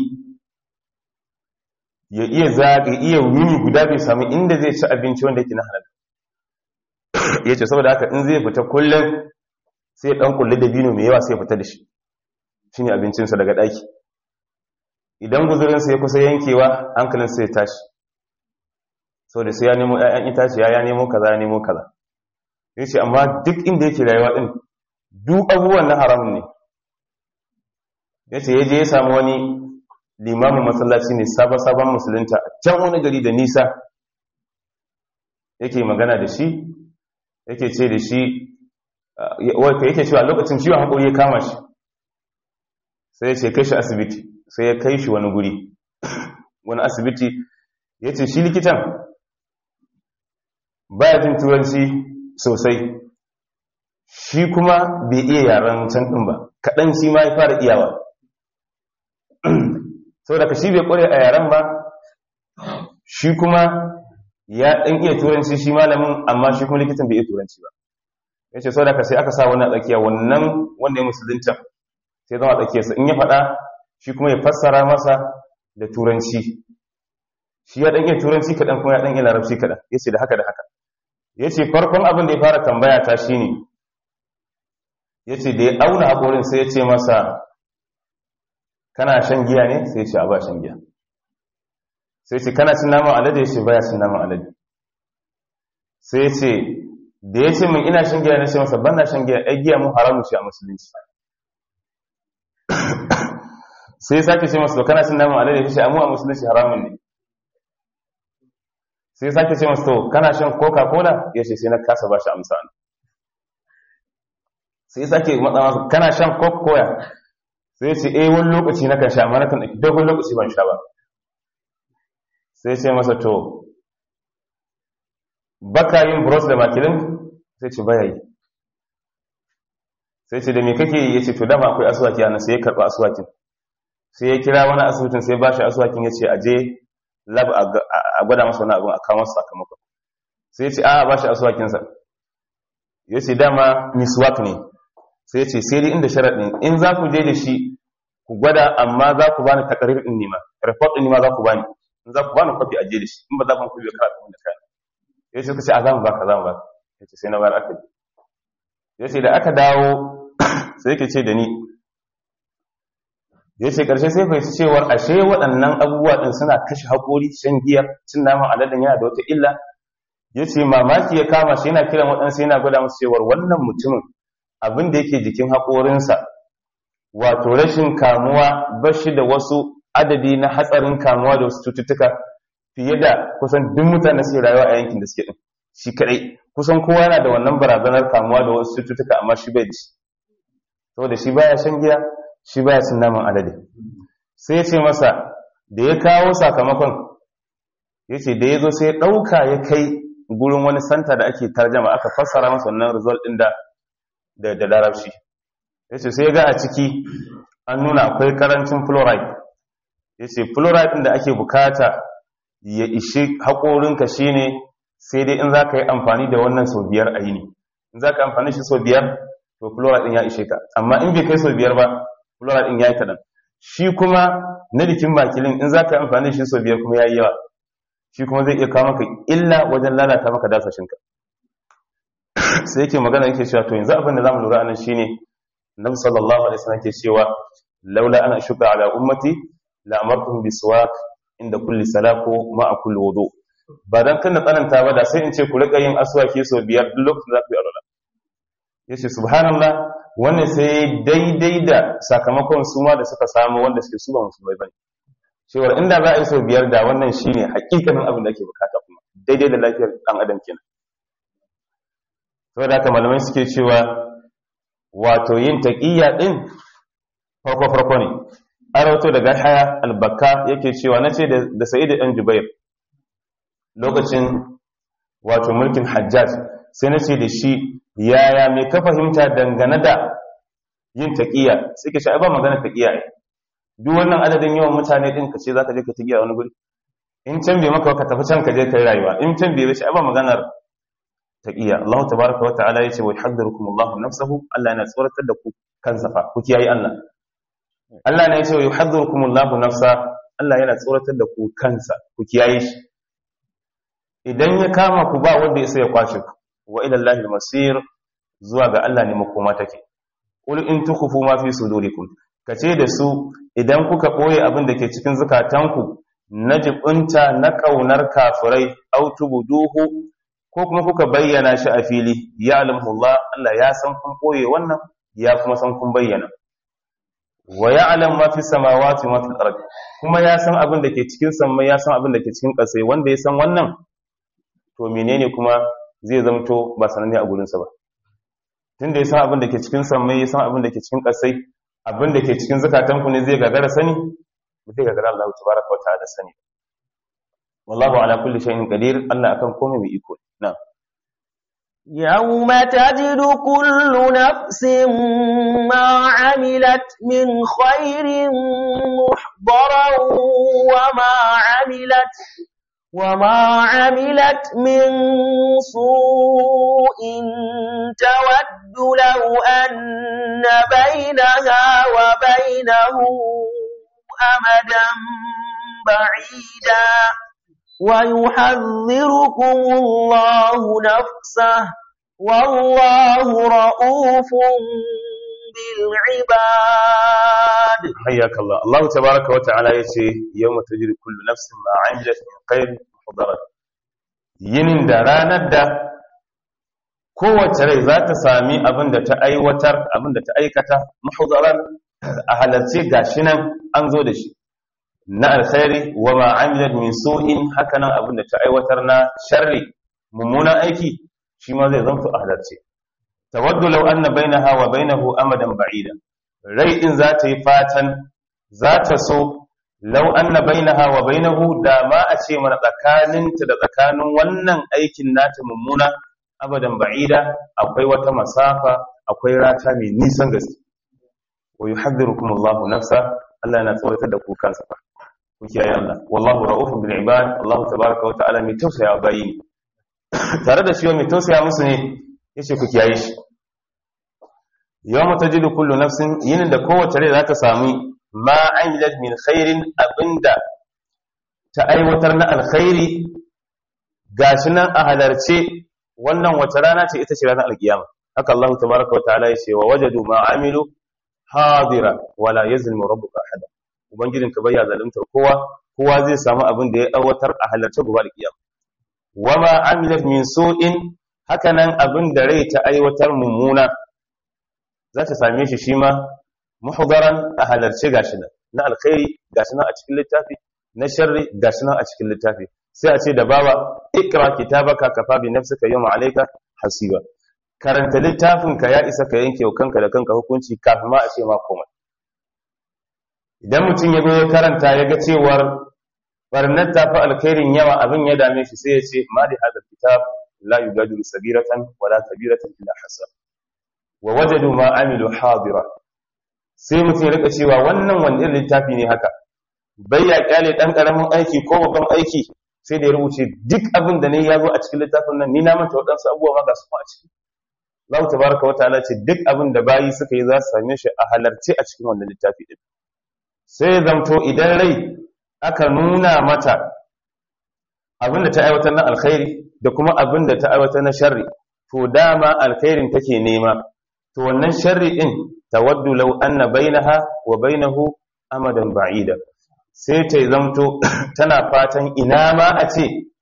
ya iya zagaye iya wuni guda bai sami inda zai ci abinci wanda yake na halal ya ce saboda haka in zai fita kullum sai ya ɗan kulli da bino mai yawa sai ya fita da shi shi ne abincinsa daga ɗaki idan guzurinsa ya kusa yankewa hankalinsa ya tashi sau da sai ya nemo ‘ya'yan itaciya ya nemo kaza ya nemo kaza ya ce amma duk inda yake rayuwa ɗin duk abubuwan na haramun ne ya ce ya je ya samu wani limamin masallaci ne sabon-sabon musulunta a can wani gari da nisa yake magana da shi yake ce da shi wata yake cewa lokacin ciwon haƙuri ya kama shi sai ya ce kai shi asibiti sai ya kai shi wani guri wani asibiti ya ce shi likitan baya jin turanci sosai shi kuma bai iya yaren can ɗin ba kaɗan shi ma ya fara iyawa sau da ka shi bai ƙware a yaren ba shi kuma ya ɗan iya turanci shi malamin amma shi kuma likitan bai iya turanci ba ya ce sau da ka sai aka sa wani a tsakiya wannan wanda ya musulunta sai zama a tsakiyarsa in ya faɗa shi kuma ya fassara masa da turanci shi ya ɗan iya turanci kaɗan kuma ya ɗan iya larabci kaɗan ya ce da haka da haka ya ce farkon abin da ya fara tambaya ta shi ne ya ce da ya auna haƙorin sai ya ce masa kana shan giya ne sai ya ce a ba shan giya sai ce kana cin naman alade ya ce baya cin naman alade sai ya ce da ya ce min ina shan giya na ce masa ban na shan giya ai giya mun haramu ce a musulunci sai ya sake ce masa to kana cin naman alade ya ce amu a musulunci haramun ne sai ya sake ce masa to kana shan coca cola ya ce sai na kasa ba shi amsa sai ya sake matsa masa kana shan coca cola sai ya ce eh wani lokaci na kan sha amma na kan ɗauki dogon lokaci ban sha ba sai ce masa to baka yin bros da makilin sai ce baya yi sai ce da me kake yi ya ce to dama akwai asuwaki yana sai ya karɓa asuwakin sai ya kira wani asibitin sai ba shi asuwakin ya ce aje lab a gwada masa wani abin a kawo masa sakamakon sai ya ce a ba shi asuwakinsa ya ce dama miswak ne sai ya ce sai dai inda sharaɗin in za ku je da shi ku gwada amma za ku bani takarir ɗin nima report ɗin nima za ku bani in za ku bani kwafi a je da shi in ba za ku kwafi karatu da kayan ya ce suka ce a za mu baka za mu baka ya ce sai na bayar aka ya ce da aka dawo sai yake ce da ni ya ce ƙarshe sai fahimci cewar ashe waɗannan abubuwa ɗin suna kashe haƙori shan giya cin naman aladen yana da wata illa ya ce mamaki ya kama shi yana kiran waɗansu yana gwada musu cewar wannan mutumin abin da yake jikin haƙorinsa wato rashin kamuwa bashi da wasu adadi na hatsarin kamuwa da wasu cututtuka fiye da kusan duk mutane suke rayuwa a yankin da suke ɗin shi kaɗai kusan kowa yana da wannan barazanar kamuwa da wasu cututtuka amma shi bai da shi saboda shi baya shan giya shi baya cin naman alade sai ya ce masa da ya kawo sakamakon ya ce da ya zo sai ya ɗauka ya kai gurin wani santa da ake tarjama aka fassara masa wannan result ɗin da da larabci ya ce sai ya ga a ciki an nuna akwai karancin fluoride ya ce fluoride ɗin da ake bukata ya ishi haƙorinka shine sai dai in za ka yi amfani da wannan sau biyar a yini in za ka amfani shi sau biyar to fluoride ɗin ya ishe ka amma in bai kai sau biyar ba fluoride ɗin ya yi kaɗan shi kuma na jikin bakilin in za ka yi amfani da shi sau biyar kuma ya yi yawa shi kuma zai iya kawo maka illa wajen lalata maka dasashinka sai yake magana yake cewa to yanzu abin da zamu lura anan shine nabi sallallahu alaihi wasallam ke cewa laula ana shuka ala ummati la amartuhum biswak inda kulli salako ma'a kulli wudu ba dan kan tsananta ba da sai in ce ku rika yin aswaki so biyar duk lokacin da ku yi alwala yace subhanallah wannan sai daidai da sakamakon su ma da suka samu wanda suke su ba musulmai bane cewa inda za a yi so biyar da wannan shine hakikanin abin da ake bukata kuma daidai da lafiyar dan adam kenan saboda haka malamai suke cewa wato yin taqiyya din farko farko ne an rawato daga haya albakka yake cewa nace da da sa'id dan jubair lokacin wato mulkin hajjaj sai nace da shi yaya mai ka fahimta dangane da yin taqiyya sai ke shi ba magana taqiyya ne duk wannan adadin yawan mutane din ka ce zaka je ka taqiyya wani guri in can bai maka ka tafi can ka je kai rayuwa in can bai shi ba maganar taqiyya Allah tabaaraka wa ta'ala yace wa yuhaddirukum Allah nafsahu Allah yana tsoratar da ku kansa fa ku kiyaye Allah Allah ne yace wa yuhaddirukum Allah nafsa Allah yana tsoratar da ku kansa ku kiyaye shi idan ya kama ku ba wanda ya sai ya kwashe ku wa ila Allah al-masir zuwa ga Allah ne makoma take qul in tukhfu ma fi sudurikum kace da su idan kuka boye abin da ke cikin zukatanku na jibunta na kaunar kafirai au tubuduhu ko kuma kuka bayyana shi a fili ya alamullah Allah ya san kun koye wannan ya kuma san kun bayyana wa ya'lam ma fi samawati wa fil ardi kuma ya san abin da ke cikin sammai ya san abin da ke cikin ƙasa wanda ya san wannan to menene kuma zai zamto ba sananne a gurin sa ba tunda ya san abin da ke cikin sammai ya san abin da ke cikin ƙasa abin da ke cikin zakatan ku ne zai gagara sani ba zai gagara Allah tabaraka wa ta'ala sani wallahu ala kulli shay'in qadir Allah akan komai mai iko na'am يوم تجد كل نفس ما عملت من خير محضرا وما عملت وما عملت من سوء تود لو أن بينها وبينه أمدا بعيدا ويحذركم الله نفسه والله رؤوف بالعباد حياك الله الله تبارك وتعالى يتي يوم تجد كل نفس ما عملت من خير محضرا yinin da ranar da kowace rai za ta sami abin da ta aiwatar abin da ta aikata mahudaran a halarci gashi nan an zo da shi na alkhairi wa ma amilat min su'in hakanan abin da ta aiwatar na sharri mummunan aiki shi ma zai zanto a halarce tawaddu law anna bainaha wa bainahu amadan ba'ida rai din za ta yi fatan za ta so law anna bainaha wa bainahu da ma a ce mana tsakaninta da tsakanin wannan aikin nata mummuna abadan ba'ida akwai wata masafa akwai rata mai nisan gaske wa yuhadhdhirukum Allahu nafsa Allah yana tsoratar da ku kansa fa ku kiyaye Allah wallahu ra'ufun bil ibad Allah tabaaraka wa ta'ala mai tausaya bayi tare da shi mai tausaya musu ne yace ku kiyaye shi yawma tajidu kullu nafsin yinin da kowace rai za ta sami ma amilat min khairin abinda ta aiwatar na alkhairi gashi nan a halarce wannan wata rana ce ita ce ranar alkiyama haka Allah tabaaraka wa ta'ala yace wa wajadu ma amilu hadira wala yazlimu rabbuka ahada ubangijinka bai ya zaluntar kowa kowa zai samu abin da ya aiwatar a halarce gobe alkiyama wama amilat min su'in hakanan abin da rai ta aiwatar mummuna za ta same shi shi ma muhdaran a halarce gashi nan na alkhairi gashi nan a cikin littafi na sharri gashi nan a cikin littafi sai a ce da bawa ikra kitabaka kafa bi nafsika yawma alayka hasiba karanta littafinka ya isa ka yanke kanka da kanka hukunci kafin ma a ce ma komai idan mutum ya ya karanta ya ga cewar barnar tafi alkhairin yawa abin ya dame shi sai ya ce ma da hada kitab la yugadiru sabiratan wala kabiratan illa hasa wa wajadu ma amilu hadira sai mutum ya rika cewa wannan wani irin littafi ne haka bai ya kyale dan karamin aiki ko babban aiki sai da ya rubuce duk abin da ne ya zo a cikin littafin nan ni na manta waɗansu abubuwa ma ga su a ciki Allah tabaraka wa ta'ala ce duk abin da bayi suka yi za su same shi a halarce a cikin wannan littafi din sai zamto idan rai aka nuna mata abin da ta aiwatar na alkhairi da kuma abin da ta aiwatar na sharri to dama alkhairin take nema to wannan sharri din tawaddu law anna bainaha wa bainahu amadan ba'ida sai ta zamto tana fatan ina ma a ce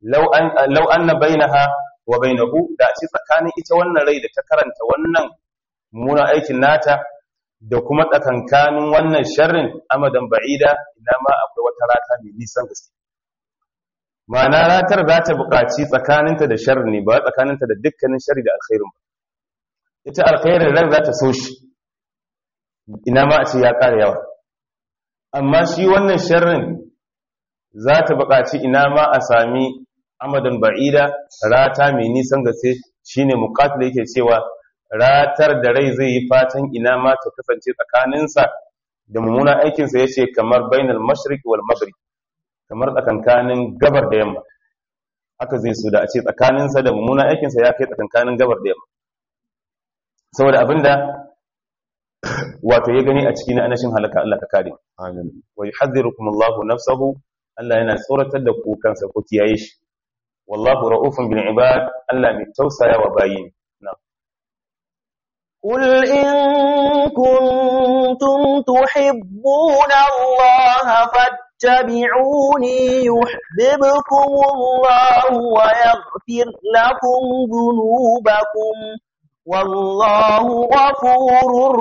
law an law anna bainaha wa bainahu da ce tsakanin ita wannan rai da ta karanta wannan mummunan aikin nata da kuma tsakankanin wannan sharrin amadan ba'ida ina ma akwai wata rata mai nisan gaske ma'ana ratar za ta buƙaci tsakaninta da sharri ne ba tsakaninta da dukkanin sharri da alkhairin ba ita alkhairin ran za ta so shi ina ma a ce ya ƙara yawa amma shi wannan sharrin za ta buƙaci ina ma a sami amadan ba'ida rata mai nisan gaske shine muqatil yake cewa ratar da rai zai yi fatan ina ma ta kasance tsakaninsa da mummunan aikinsa ya ce kamar bainal mashriq wal maghrib kamar tsakankanin gabar da yamma haka zai so da a ce tsakaninsa da mummunan aikinsa ya kai tsakankanin gabar da yamma saboda abinda wato ya gani a cikin anashin halaka Allah ka kare amin wa yuhadhdhirukum Allahu nafsahu Allah yana tsoratar da ku kansa ku kiyaye shi wallahu ra'ufun bil ibad Allah mai tausaya wa bayin na'am قل إن كنتم تحبون الله فاتبعوني يحببكم الله ويغفر لكم ذنوبكم والله غفور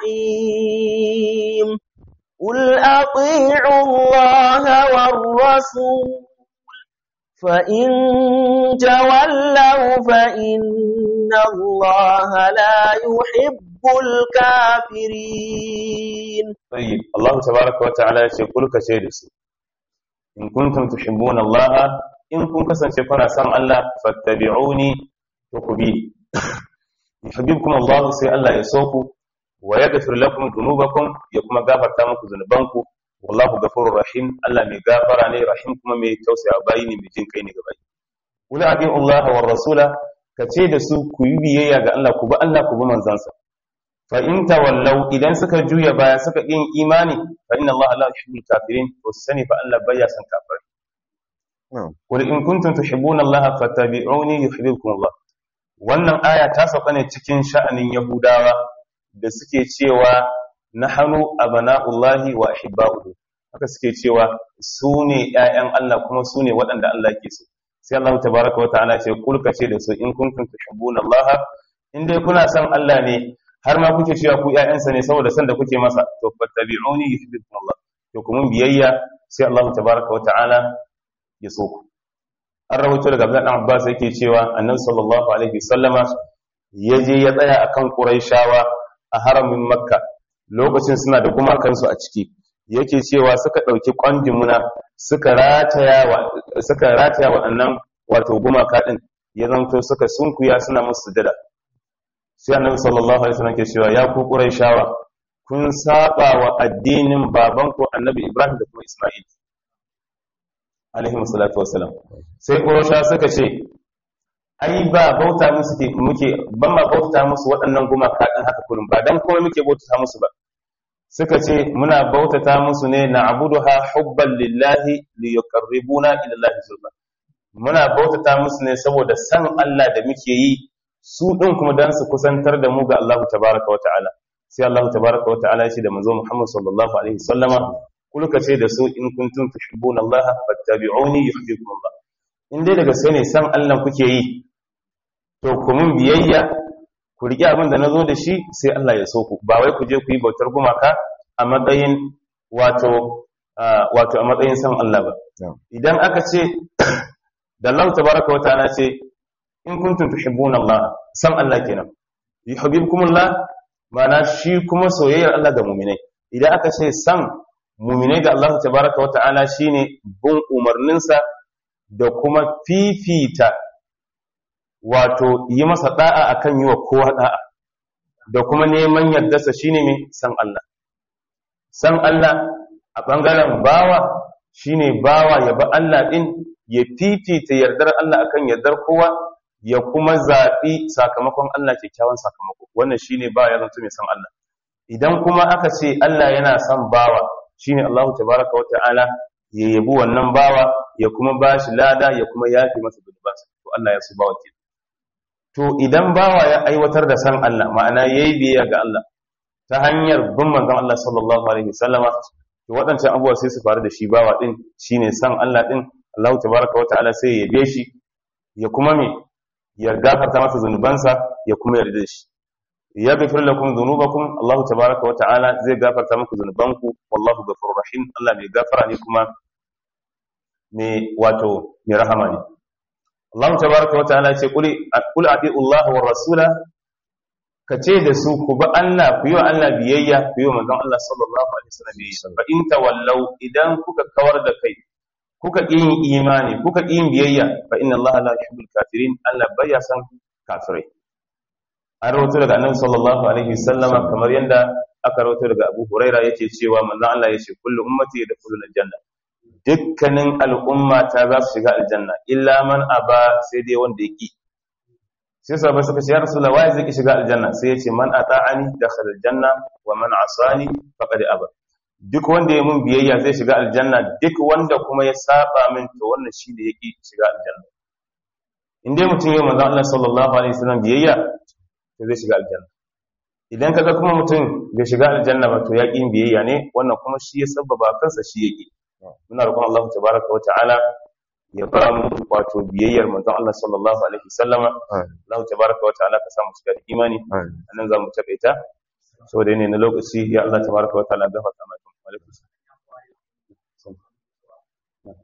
رحيم قل أطيعوا الله والرسول فإن تولوا فإن الله لا يحب الكافرين طيب الله تبارك وتعالى يقول كشيء إن كنتم تحبون الله إن كنتم كسن شفنا سمع الله فاتبعوني تقبي يحببكم الله سي الله يسوكم ويغفر لكم ذنوبكم يكما غفر تامكم ذنوبانكم والله غفور رحيم الله مي غفر ne rahim kuma mai tausaya bayi ne mai jin kai ne gaba kula abin Allah wa rasula kace da su ku yi biyayya ga Allah ku bi Allah ku bi manzansa fa in tawallau idan suka juya baya suka yin imani fa inna Allah la yuhibbul kafirin to sani fa Allah baya san kafirai na'am qul in kuntum tuhibbuna Allah fattabi'uni yuhibbukum Allah wannan aya ta sauka ne cikin sha'anin Yahudawa da suke cewa nahnu abana'ullahi wa ahibba'uhu haka suke cewa su ne ƴaƴan Allah kuma su ne waɗanda Allah ke so sai Allah tabaraka wa ta'ala ce kul kace da su in kuntum tuhibbuna Allah in dai kuna son Allah ne har ma kuke cewa ku ƴaƴansa ne saboda san da kuke masa to fattabi'uni yuhibbukum Allah to kuma biyayya sai Allah tabaraka wa ta'ala ya so ku an rawaito daga Abdullah dan Abbas yake cewa Annabi sallallahu alaihi wasallama yaje ya tsaya akan Quraishawa a haramin Makka lokacin suna da gumakansu a ciki yake cewa suka ɗauki ƙwandimuna suka rataya wa suka rataya waɗannan wato gumaka ɗin ya zanto suka sunkuya suna musu sujada sai annabi sallallahu alaihi wasallam ke cewa ya ku quraishawa kun saba wa addinin babanku annabi ibrahim da kuma isma'il alaihi salatu wassalam sai quraisha suka ce ai ba bauta musu ke muke ban ma bauta musu waɗannan gumaka ɗin haka kullum ba dan komai muke bauta musu ba suka ce muna bautata musu ne na abuduha hubban lillahi li yuqarribuna ila Allahi zulfa muna bautata musu ne saboda san Allah da muke yi su din kuma dan su kusantar da mu ga Allah tabaraka wa ta'ala sai Allah tabaraka wa ta'ala ya ce da manzo Muhammad sallallahu alaihi wasallama kulka ce da su in kuntum tuhibbuna Allah fattabi'uni yuhibbukum Allah in dai daga sai ne san Allah kuke yi to ku mun biyayya ku riƙe abin da na zo da shi sai Allah ya so ku ba wai ku je ku yi bautar gumaka a matsayin wato wato a matsayin san Allah ba idan aka ce da Allah tabaraka wa ta'ala ce in kuntum tuhibbuna Allah san Allah kenan yuhibbukum Allah ma'ana shi kuma soyayyar Allah ga mu'minai idan aka ce san mu'minai ga Allah tabaraka wa ta'ala shine bin umarninsa da kuma fifita wato yi masa da'a akan yi wa kowa da'a da kuma neman yardarsa shine mai san Allah san Allah a bangaren bawa shine bawa ya ba Allah din ya fifita yardar Allah akan yardar kowa ya kuma zaɓi sakamakon Allah kyakkyawan sakamako wannan shine bawa ya zanto mai san Allah idan kuma aka ce Allah yana son bawa shine Allah tabaraka wa ta'ala ya yabi wannan bawa ya kuma bashi lada ya kuma yafi masa zunubansa to Allah ya so bawa kenan to idan bawa ya aiwatar da san Allah ma'ana yayi biyayya ga Allah ta hanyar bin manzon Allah sallallahu alaihi wasallama to waɗancan abubuwa sai su faru da shi bawa din shine san Allah din Allah tabaraka wa ta'ala sai ya yabe shi ya kuma me ya gafarta masa zunubansa ya kuma yarda da shi ya gafir lakum dhunubakum Allah tabaraka wa ta'ala zai gafarta muku zunubanku wallahu ghafurur rahim Allah mai gafara ne kuma mai wato mai rahama ne Allah tabaraka wa ta'ala ce qul qul ati'u Allah wa rasula ka ce da su ku bi Allah ku yi wa Allah biyayya ku yi wa manzon Allah sallallahu alaihi wasallam biyayya fa in tawallau idan kuka kawar da kai kuka ƙi yin imani kuka ƙi yin biyayya fa inna Allah la yuhibbul kafirin Allah bai ya san kafirai an rawaito daga annabi sallallahu alaihi wasallam kamar yanda aka rawaito daga Abu Huraira yace cewa manzon Allah yace kullu ummati yadkhulul aljanna dukkanin al'umma ta za su shiga aljanna illa man aba sai dai wanda ya ƙi sai sahabbai suka ce ya rasulullah wai zai ki shiga aljanna sai yace man ata'ani dakhala aljanna wa man asani faqad aba duk wanda ya mun biyayya zai shiga aljanna duk wanda kuma ya saba min to wannan shi da yake shiga aljanna in dai mutum ya manzo Allah sallallahu alaihi wasallam biyayya to zai shiga aljanna idan kaga kuma mutum bai shiga aljanna ba to ya ƙi biyayya ne wannan kuma shi ya sababa kansa shi yake muna roƙon Allah tabaraka wa ta'ala ya ba mu wato biyayyar manzon Allah sallallahu alaihi wasallama Allah tabaraka wa ta'ala ka samu cika da imani anan za mu takaita saboda ne na lokaci ya Allah tabaraka wa ta'ala gafarta